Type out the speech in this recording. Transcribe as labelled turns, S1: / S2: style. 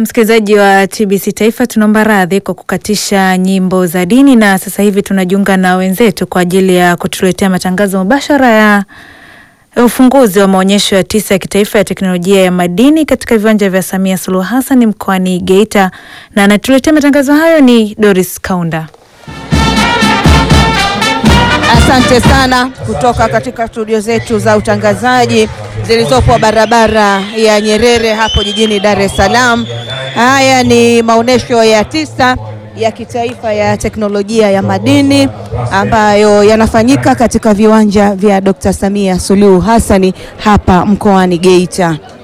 S1: Msikilizaji wa TBC Taifa, tunaomba radhi kwa kukatisha nyimbo za dini, na sasa hivi tunajiunga na wenzetu kwa ajili ya kutuletea matangazo mubashara ya ufunguzi wa maonyesho ya tisa ya kitaifa ya teknolojia ya madini katika viwanja vya Samia Suluhu Hassan mkoani Geita, na anatuletea matangazo hayo ni Doris Kaunda.
S2: Asante sana kutoka katika studio zetu za utangazaji zilizopo barabara ya Nyerere hapo jijini Dar es Salaam. Haya ni maonyesho ya tisa ya kitaifa ya teknolojia ya madini ambayo yanafanyika katika viwanja vya Dr. Samia Suluhu Hassani hapa mkoani Geita.